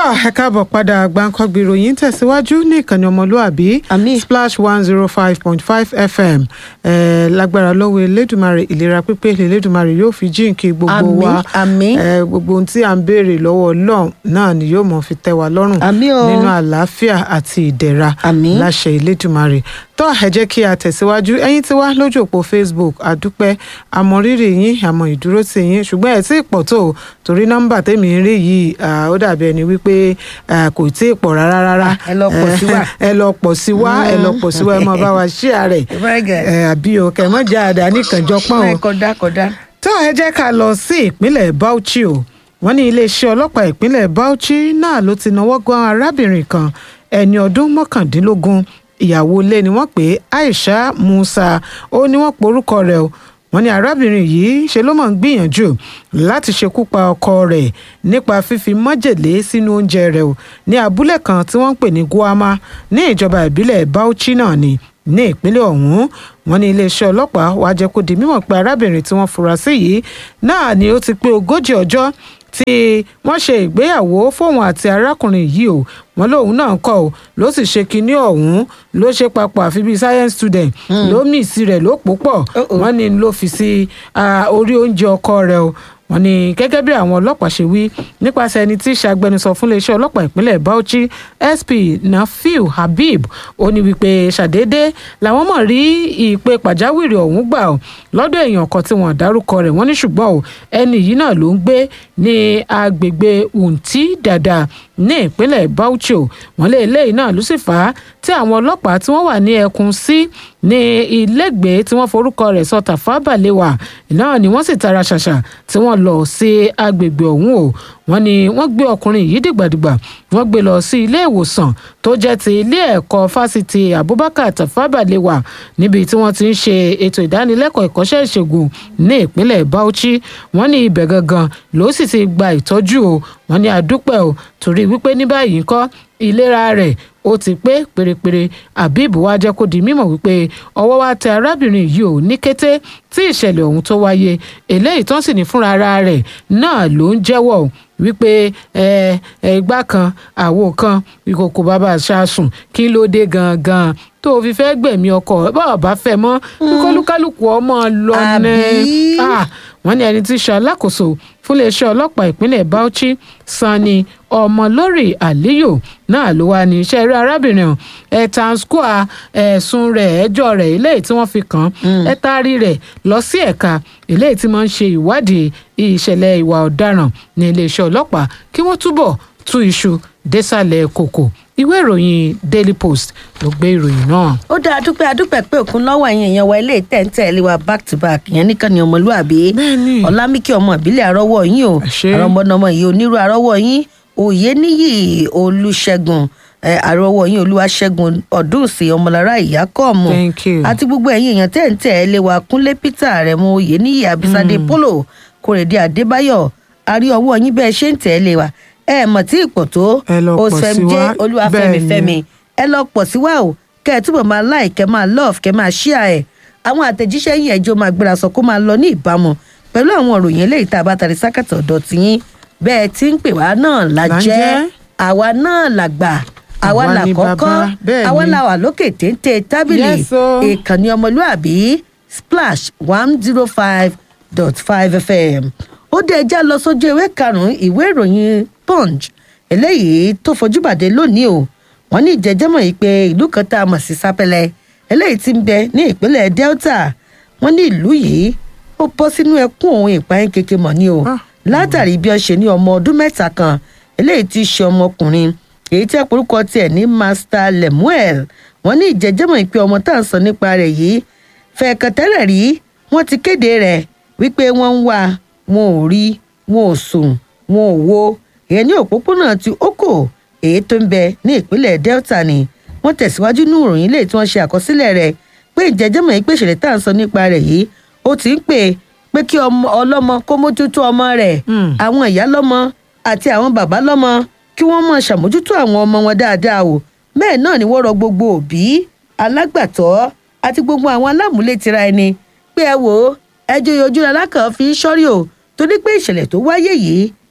tọ́ ẹ káàbọ̀ padà gbàǹkangbì ìròyìn tẹ̀síwájú ní ìkànnì ọmọlúàbí Àmín. splash one zero five point five fm eh, lágbára lọ́wọ́ elédùnmarè ìlera pípé elédùnmarè yóò fi jíǹkí gbogbo Àmín, wa àmín. Eh, gbogbo ohun tí à ń béèrè lọ́wọ́ ọlọ́run náà ni yóò mọ̀ fi tẹ́ wa lọ́rùn Àmín o. nínú àlàáfíà àti ìdẹ̀ra Àmín. láṣẹ elédùnmarè tọ́ ẹ jẹ́ kí a tẹ̀síwájú ẹ̀yin tí wá lójú òpó facebook àdúpẹ́ àmọ̀rírì yín àmọ̀ ìdúró tì yín ṣùgbọ́n ẹ̀ tí ì pọ̀ tó o, torí nọ́mbà tèmi ń rí yìí ah, ó dàbí ẹni wípé ah, kò tí ì pọ̀ rárá rárá ẹ lọ pọ̀ sí wa. ẹ lọ pọ̀ sí wa ẹ lọ pọ̀ sí wa ẹ mọ̀ bá wa ṣí ààrẹ Very good. àbí o kẹ̀ mọ́ jẹ́ àdá nìkànjọ́ pọ́n o kódà kódà. tó ẹ jẹ́ ká lọ sí ìpínlẹ̀ Bauchi o wọ́n ní iléeṣẹ́ ọlọ́pàá ìpínlẹ̀ Bauchi náà ló ti náwó gan arábìnrin kan ẹni ọdún mọ́kàndínlógún ìyàwó ilé ni wọ́n pè é Aisha Musa ó ní wọ́n porúkọ rẹ̀ o wọ́n ní arábìnrin yìí ṣe ló mọ̀ ń gbìyànjú láti ṣekú pa ọkọ rẹ̀ nípa fífi májèlé sínú oúnjẹ rẹ̀ o ní abúlé kan tí wọ́n ń pè ní Guama ní ìjọba ìbílẹ̀ Bauchi náà ni ní ìpínlẹ̀ ọ̀hún wọ́n ní iléeṣẹ́ ọlọ́pàá wàá jẹ́ kó di mímọ̀ pé arábìnrin tí wọ́n fura sí yìí náà ni ó ti pé ogójì ọjọ́ tí wọ́n ṣe ìgbéyàwó fóun àti arákùnrin yìí o wọ́n lóun náà kọ́ ọ ló sì ṣe kinní ọ̀hún ló ṣe papọ̀ àfi bíi science student ló mì sí rẹ̀ ló pò pọ̀ Uh-oh. wọ́n ní ló fi sí ah, orí oúnjẹ ọkọ rẹ̀ o wọ́n ní gẹ́gẹ́ bí àwọn ọlọ́pàá ṣe wí nípasẹ̀ ẹni tí í ṣàgbẹnusọ fún iléeṣẹ́ ọlọ́pàá ìpínlẹ̀ Bauchi SP Nafiu Habib ó ní wípé ṣàdédé làwọn mọ̀ rí ìpè pàjáwìrì ọ̀hún gbà ọ́ lọ́dọ̀ èèyàn kan tí wọ́n dárúkọ rẹ̀ wọ́n ní ṣùgbọ́n o ẹni yìí náà ló ń gbé ní agbègbè Unti Dada ní ìpínlẹ̀ Bauchi o wọ́n lé eléyìí náà ló sì fà á tí àwọn ọlọ́pàá tí wọ́n wà ní ẹkùn sí ní ilégbèé tí wọ́n forúkọ rẹ̀ sọ Tafa Balewa náà ni wọ́n sì tara ṣàṣà tí wọ́n lọ sí agbègbè ọ̀hún o wọ́n ní wọ́n gbé ọkùnrin yìí dìgbàdìgbà wọ́n gbé lọ sí ilé ìwòsàn tó jẹ́ ti ilé ẹ̀kọ́ fásitì Abubakar Tafa Balewa níbi tí wọ́n ti ń ṣe ètò ìdánilẹ́kọ̀ọ́ ìkọ́ṣẹ́ ìṣègùn ní ìpínlẹ̀ Bauchi wọ́n ní ibẹ̀ gangan ló sì ti gba ìtọ́jú o wọ́n ní àdúpẹ́ o torí wípé ní báyìí ńkọ́ ìlera rẹ̀ ó ti pé pérépéré Habib wá jẹ́ kó di mímọ̀ wípé ọwọ́ wa tẹ arábìnrin yìí ò ní kété tí ìṣẹ̀lẹ̀ ọ̀hún tó wáyé eléyìí tó ń sì ní fúnra ara rẹ̀ náà ló ń jẹ́wọ́ o wípé ẹ ẹ igbá kan àwo kan ìkòkò bàbá ṣáṣùn kí ló dé gangan tó o fi fẹ́ gbẹ̀mí ọkọ bọ́ọ̀ bá fẹ́ mọ́ kólúkálùkù ọmọ lọ ní Àbí? Ah, wọ́n ní ẹni tí í ṣe alákòóso fún iléeṣẹ́ ọlọ́pàá ìpínlẹ̀ Bauchi Sani Ọmọlórí Aliyu náà ló wà ní iṣẹ́ eré arábìnrin ọ̀hún ẹ̀tàn square ẹ̀sùn rẹ̀ ẹjọ́ rẹ̀ eléyìí tí wọ́n fi kàn án ẹ taari rẹ̀ lọ sí ẹ̀ka eléyìí tí wọ́n ń ṣe ìwádìí ìṣẹ̀lẹ̀ ìwà ọ̀daràn ní iléeṣẹ́ ọlọ́pàá kí wọ́n túbọ̀ tú iṣu désàlẹ̀ kòkò ìwé ìròyìn Daily Post ló gbé ìròyìn náà. ó dáa dúpẹ́ adúpẹ́ pé òkun lọ́wọ́ ẹ̀yìn èèyàn wa ilé ìtẹ̀ǹtẹ̀ ilé wa back to back ìyẹn nìkan ni ọmọlúàbí Bẹ́ẹ̀ni. ọlámíkì ọmọ ìbílẹ̀ àrọ́wọ́ yín o Àṣé. àrọ́mọdọ́mọ yìí onírú àrọ́wọ́ yín òye níyì olùṣègùn ẹ, àrọ́wọ́ yín olúwaṣẹ́gun ọ̀dúnsì ọmọlára ìyá kọ́ọ̀mù Thank you. àti gbogbo ẹ̀yin èèyàn tẹ̀ǹtẹ̀ ilé wa kúnlé peter rẹ̀mú òye níyì abisade polo kórèdé adébáyọ̀ àrí ọwọ́ yín bẹ́ẹ̀ ṣe ń tẹ̀ ilé wa ẹ mọ̀ tí ipò tó Ẹ lọ pọ̀ sí Osfemjé wa. olúwafẹ́mi Bẹ́ẹ̀ni. fẹ́mi ẹ lọ pọ̀ sí wa o kẹ́ ẹ túbọ̀ máa like kẹ́ máa love kẹ́ máa share ẹ̀ àwọn àtẹ̀jíṣẹ́ yìí ẹjọ́ máa gbéra sọ kó máa lọ ní ìbámu pẹ̀lú àwọn òròyìn eléyìí tá a bá tari sákàtà ọ̀dọ̀ tiyín bẹ́ẹ̀ tí ń pè wá náà la Là ń jẹ́ jẹ́. àwa náà là gbà àwa Àwa là ni kọ́kọ́ bàbá, bẹ́ẹ̀ àwa ni. là wà lókè téńté tábìlì Yes, o. ìkànnì ọmọlúàbí splash one zero five dot five fm ó dé ẹjá lọ sójú ewé karùnún ìwé ìròyìn punch eléyìí tó fojúbàdé lónìí o wọ́n ní ìjẹjẹmọ yìí pé ìlú kan tá a mọ̀ sí sápẹ́lẹ́ eléyìí tí ń bẹ ní ìpínlẹ̀ delta wọ́n ní ìlú yìí ó bọ́ sínú ẹkún òun ìpayín kékeré mọ̀ ní o Ah. látàrí bí wọ́n ṣe ní ọmọ ọdún mẹ́ta kan eléyìí tí í ṣe ọmọkùnrin èyí tí àpòrúkọ tiẹ̀ ní master lemuel wọ́n ní ìjẹjẹmọ yìí pé ọmọ tá à ń sọ nípa rẹ̀ yìí fẹ̀ẹ̀kan tẹ́lẹ̀ rí wọ́n ti kéde rẹ̀ wípé wọ́n ń wá wọn ò rí wọn ò sùn wọn ò wo ìyẹn ní òpópónà ti oko èyí tó ń bẹ ní ìpínlẹ̀ delta ni wọ́n tẹ̀síwájú ní ìròyìn ilé tí wọ́n ṣe àkọsílẹ̀ rẹ̀ pé ìjẹ́jẹ́mọ̀ yìí pé ìṣẹ̀lẹ̀ tá à ń sọ nípa rẹ̀ yìí ó ti ń pè pé kí ọmọ ọlọ́mọ kó mójútó ọmọ rẹ̀ Hmm. àwọn ìyá lọ́mọ àti àwọn bàbá lọ́mọ kí wọ́n mọ̀ ṣàmójútó àwọn ọmọ wọn dáadáa o bẹ́ẹ̀ náà ni wọ́n rọ gbogbo òbí alágbàtọ́ àti gbogbo àwọn alámúlétira ẹni pé ẹ wò ó ẹjọ́ ojú alákàn fi ń ṣọ́rí o torí pé ìṣẹ̀lẹ̀ tó wáyé yìí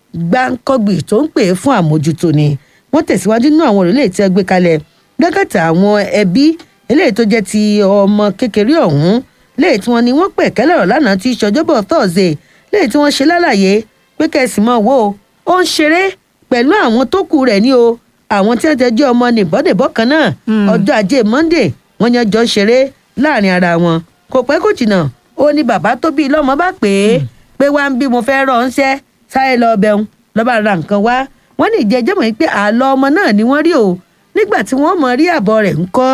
gbáǹkọ́gbì tó ń pè é fún àmójútó ni wọ́n tẹ̀síwájú nínú àwọn òrùlé tí ẹ gbé kalẹ̀ gẹ́gẹ́ta àwọn ẹbí eléyìí tó jẹ́ ti ọmọ kékeré ọ̀hún léyìí tí wọ́n ní wọ́n pẹ̀ kẹ́lẹ́rọ̀ lánàá tí ìṣọjọ́bọ̀ thursday léyìí tí wọ́n ṣe lálàyé pé kẹ́sì mọ́ wo ó ń ṣeré pẹ̀lú àwọn tó kù rẹ̀ ní o àwọn tí wọ́n ti jẹ́ ọmọ nìbọ́dẹ̀bọ́ kan náà ọjọ́ ajé monday wọ́n yan jọ ń ṣeré láàrin ara wọn kò pẹ́ kò jìnnà ó ní bàbá tó bí lọ́mọ bá pè é pé wá ń bí mo fẹ́ rọ̀ ń ṣẹ́ sáré lọ bẹun lọ́ba ra nǹkan wá wọ́n ní ìjẹ́jẹ́ mọ̀ pé àlọ́ ọmọ náà ni wọ́n rí o nígbà tí wọ́n mọ̀ rí àbọ̀ rẹ̀ ń kọ́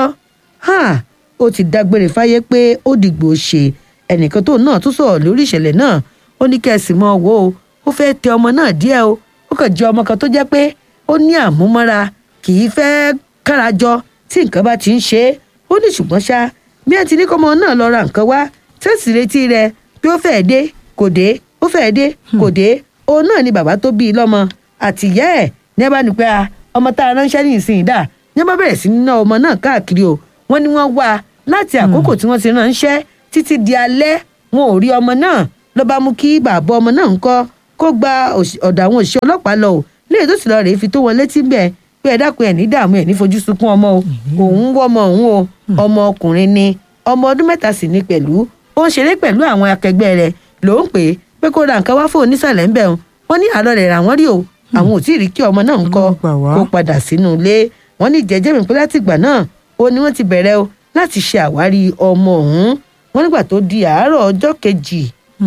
ó ti dágbére fáyé pé ó dìgbò ṣe ẹnìkan tó náà tún sọ̀rọ̀ lórí ìṣẹ̀lẹ̀ náà ó ní kẹ́sì mọ́ wo o ó fẹ́ tẹ ọmọ náà díẹ̀ o ó kàn jẹ́ ọmọ kan tó jẹ́ pé ó ní àmúmọ́ra kì í fẹ́ kárajọ tí nǹkan bá ti ń ṣe é ó ní ṣùgbọ́n ṣá bí ẹ ti ní kọ́mọ náà lọ ra nǹkan wá tẹ́sí retí rẹ pé ó fẹ́ẹ́ dé kò dé ó fẹ́ẹ́ dé kò dé òun náà ni bàbá tó bí i lọ́mọ àtìyẹ́ ẹ̀ ní ẹ bá ní pé ọmọ tá a ránṣẹ́ ní ìsìn ìdá ní ẹ bá bẹ̀rẹ̀ sí ní ná ọmọ náà káàkiri o wọ́n ní wọ́n wá láti àkókò tí wọ́n ti ránṣẹ́ títí di alẹ́ wọn ò rí ọmọ náà ló bá mú kí bàbá ọmọ náà ń kọ́ kó gba ọ̀dọ̀ àwọn òṣìṣẹ́ ọlọ́pàá lọ o léyìí tó sì lọ rèé fi tó wọn létí bẹ́ẹ̀ pé ẹ dákun ẹ̀ ní dààmú ẹ̀ ní fojú sunkún ọmọ o òun wọ́ ọmọ òun o ọmọ ọkùnrin ni ọmọ ọdún mẹ́ta sì ní pẹ̀lú ó ń ṣeré pẹ̀lú àwọn akẹgbẹ́ rẹ̀ ló ń pè é pé kó ra nǹkan wá fún onísàlẹ̀ ń bẹ̀ wọ́n ní àlọ́ rẹ̀ rà wọ́n rí o àwọn ò tí ì rí kí ọmọ náà ń kọ́ kó padà sínú ilé wọ́n ní jẹ́jẹ́ mi pé láti ìgbà náà ó ní wọ́n ti bẹ̀rẹ̀ o láti ṣe àwárí ọmọ ọ̀hún wọ́n nígbà tó di àárọ̀ ọjọ́ kejì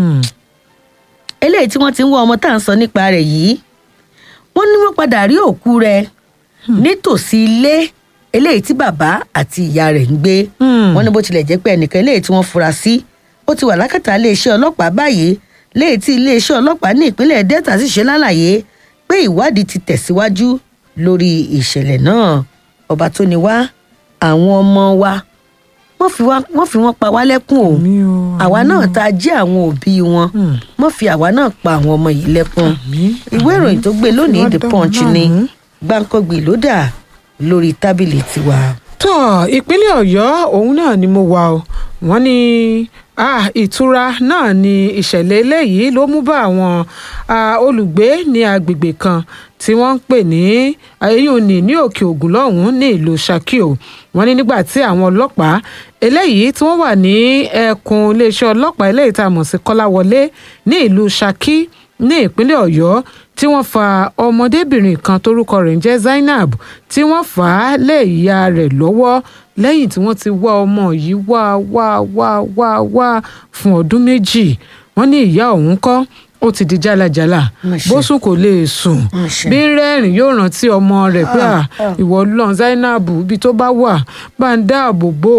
eléyìí tí wọ́n ti ń wá ọmọ tá à ń sọ nípa rẹ̀ yìí wọ́n ní wọ́n padà rí òkú rẹ̀ nítòsí ilé eléyìí tí bàbá àti ìyá rẹ̀ ń gbé wọ́n ní bó tilẹ̀ jẹ́ pé ẹnìkan eléyìí tí wọ́n fura sí ó ti wà lákàtà iléeṣẹ́ ọlọ́pàá báyìí léyìí tí iléeṣẹ́ ọlọ́pàá ní ìpínlẹ̀ delta sì ṣe lálàyé pé ìwádìí ti tẹ̀síwájú lórí ìṣẹ̀lẹ̀ náà ọba tó ní wá àwọn ọmọ wa wọ́n fi wọ́n fi wọ́n pa wá lẹ́kùn o àwa náà tá a jẹ́ àwọn òbí wọn wọ́n fi àwa náà pa àwọn ọmọ yìí lẹ́kùn ìwé ìròyìn tó gbé lónìí the punch ni gbàǹkọ́gbì ló dà lórí tábìlì tiwa. tó ìpínlẹ̀ ọ̀yọ́ òun náà ni mo wà o wọ́n ní ìtura náà ni ìṣẹ̀lẹ̀ eléyìí ló mú bá àwọn olùgbé ní agbègbè kan tí wọ́n ń pè ní ayéyòní ní òkè ògùn lọ́hùn-ún ní ìlú Ṣakí o wọ́n ní nígbà tí àwọn ọlọ́pàá eléyìí tí wọ́n wà ní ẹkùn iléeṣẹ́ ọlọ́pàá eléyìí tá a mọ̀ sí Kọ́láwọlé ní ìlú Ṣakí ní ìpínlẹ̀ Ọ̀yọ́ tí wọ́n fa ọmọdébìnrin kan torúkọ rẹ̀ ń jẹ́ Zainab tí wọ́n fà á lé ìyá rẹ̀ lọ́wọ́ lẹ́yìn tí wọ́n ti wá ọmọ yìí wá wá wá wá wá fún ọdún méjì wọ́n ní ìyá òun kọ́ ó ti di jálajàla bósùn kò lè sùn bí ń rẹ́rìn yóò rántí ọmọ rẹ̀ pé à ìwọ lọ́n Zainab ibi tó bá wà bá ń dáàbò bò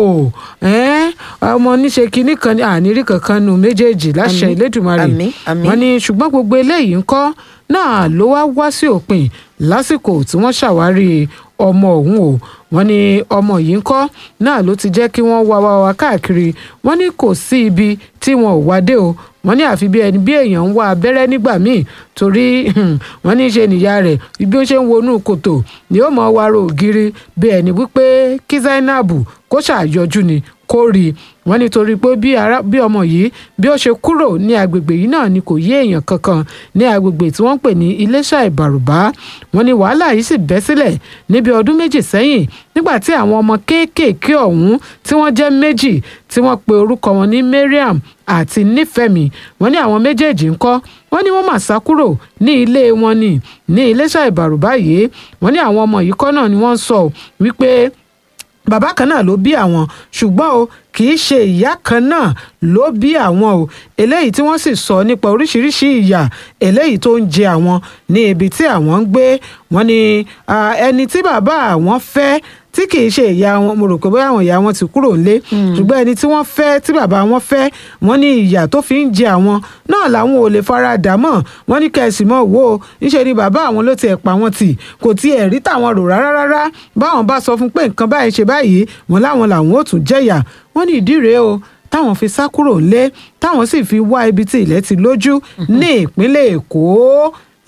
ó ọmọ níṣe kinní kan ní ànírí kankan nu méjèèjì láṣẹ Elédùmarè wọ́n ní ṣùgbọ́n gbogbo eléyìí ń kọ́ náà ló wá wá sí òpin lásìkò tí wọ́n ṣàwárí ọmọ ọ̀hún o wọ́n ní ọmọ yìí ń kọ́ náà ló ti jẹ́ kí wọ́n wá wá wá káàkiri wọ́n ní kò sí ibi tí wọn ò wá dé o wọ́n ní àfi bí ẹni bí èèyàn ń wá abẹ́rẹ́ nígbà míì torí wọ́n ní ṣe nìyá rẹ̀ bí ó ṣe ń wọnú kòtò ni ó mọ̀ wá ro ògiri bí ẹni wípé kí Zainab kó ṣàyọjú ni kó rí i wọ́n nítorí pé bí ọmọ yìí bí ó ṣe kúrò ní agbègbè yìí náà ni kò yé èèyàn kankan ní agbègbè tí wọ́n ń pè ní Iléṣà Ìbàrùbá wọ́n ní wàhálà yìí sì bẹ́ sílẹ̀ níbi ọdún méjì sẹ́yìn nígbà tí àwọn ọmọ kéékèèké ọ̀hún tí wọ́n jẹ́ méjì tí wọ́n pe orúkọ wọn ní Mariam àti Nífẹ̀mí wọ́n ní àwọn méjèèjì ń kọ́ wọ́n ní wọ́n mà sá kúrò ní ilé wọn ní ní Iléṣà Ìbàrùbá yìí wọ́n ní àwọn ọmọ yìí kọ́ náà ni wọ́n sọ wípé bàbá kan náà ló bí àwọn ṣùgbọ́n o kì í ṣe ìyá kan náà ló bí àwọn o eléyìí tí wọ́n sì sọ nípa oríṣiríṣi ìyà eléyìí tó ń jẹ àwọn ní ibi tí àwọn ń gbé wọ́n ní ẹni tí bàbá àwọn fẹ́ tí kì í ṣe ìyá wọn mo rò pé bóyá àwọn ìyá wọn ti kúrò nílé ṣùgbọ́n ẹni tí wọ́n fẹ́ tí bàbá wọn fẹ́ wọ́n ní ìyà tó fi ń jẹ àwọn náà làwọn ò lè fara dà mọ́ wọ́n ní kẹ̀sì mọ́ wò ó níṣẹ́ ni bàbá àwọn ló ti ẹ̀ pa wọn tì kò tiẹ̀ rí tàwọn rò rárá rárá báwọn bá sọ fún pé nǹkan báyìí ṣe báyìí wọn láwọn làwọn ò tún jẹ̀yà wọ́n ní ìdí rèé o táwọn fi sá kúrò lé táwọn sì fi wá ibi tí ilẹ̀ ti lójú ní ìpínlẹ̀ èkó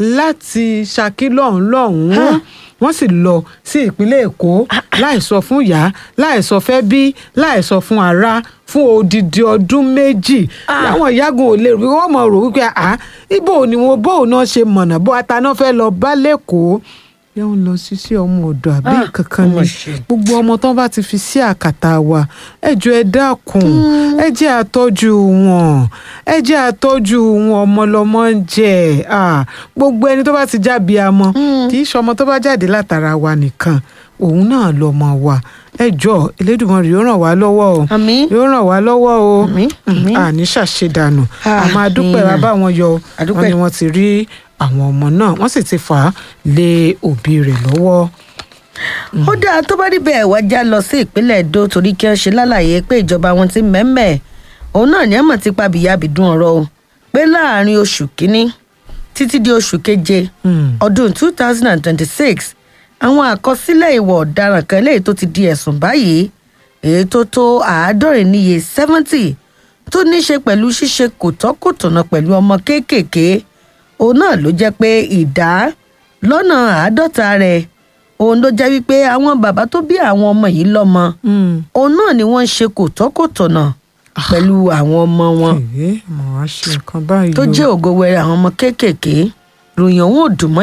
láti ṣakí lọ́hùn lọ́hùn wọ́n sì lọ sí ìpínlẹ̀ èkó láì sọ fún ìyá láì sọ fẹ́ bí láì sọ fún ará fún odidi ọdún méjì àwọn ìyágun ò lè rí wọ́n mọ̀ rò wípé à ibo ni wọn bóun náà ṣe mọ̀nà bó ataná fẹ́ lọ bá lẹ́kọ̀ọ́ yẹn ń lọ sí sí ọmọ ọ̀dọ̀ àbí Ah, kankan ọmọ ni ṣe. gbogbo ọmọ tán bá ti fi sí àkàtà wa ẹ jọ̀ọ́ ẹ dákun ẹ jẹ́ àtọ́jú wọn ẹ jẹ́ àtọ́jú wọn ọmọlọmọ ń jẹ ah, gbogbo ẹni tó bá ti jábí amọ kì í ṣọmọ tó bá jáde látara wa nìkan òun náà lọmọ wa ẹ jọ̀ọ́ Elédùmarè yóò ràn wá lọ́wọ́ o àmín yóò ràn wá lọ́wọ́ o Àmín, àmín. àní ṣàṣedànù Ah, àmọ́ adúpẹ́ wa àmín. bá wọn yọ Adúpẹ́. wọn ni wọ́n ti rí àwọn ọmọ náà wọ́n sì ti fà á lé òbí rẹ̀ lọ́wọ́. ó dáa tó bá rí bẹ́ẹ̀ wá já lọ sí ìpínlẹ̀ Èdó torí kí wọ́n ṣe lálàyé pé ìjọba wọn ti mẹ́mẹ́ òun náà ní àmọ̀ ti pa bìyàbìdún ọ̀rọ̀ o pé láàrin oṣù kínní títí di oṣù keje Hmm. ọdún two thousand and twenty-six àwọn àkọsílẹ̀ ìwà ọ̀daràn kan léyìí tó ti di ẹ̀sùn báyìí èyí tó tó àádọ́rin níye seventy tó ní í ṣe pẹ̀lú ṣíṣe kòtọ́kòtọ̀nà pẹ̀lú ọmọ kéékèèké òun náà ló jẹ́ pé ìdá lọ́nà àádọ́ta rẹ̀ òun ló jẹ́ wípé àwọn bàbá tó bí àwọn ọmọ yìí lọ́mọ Hmm. òun náà ni wọ́n ń ṣe kòtọ́kòtọ̀nà pẹ̀lú àwọn ọmọ wọn Èé, mo wá ṣe nǹkan báyìí tó o. jẹ́ ògo wẹrẹ àwọn ọmọ kéékèèké ròyìn òun ò dùn mọ́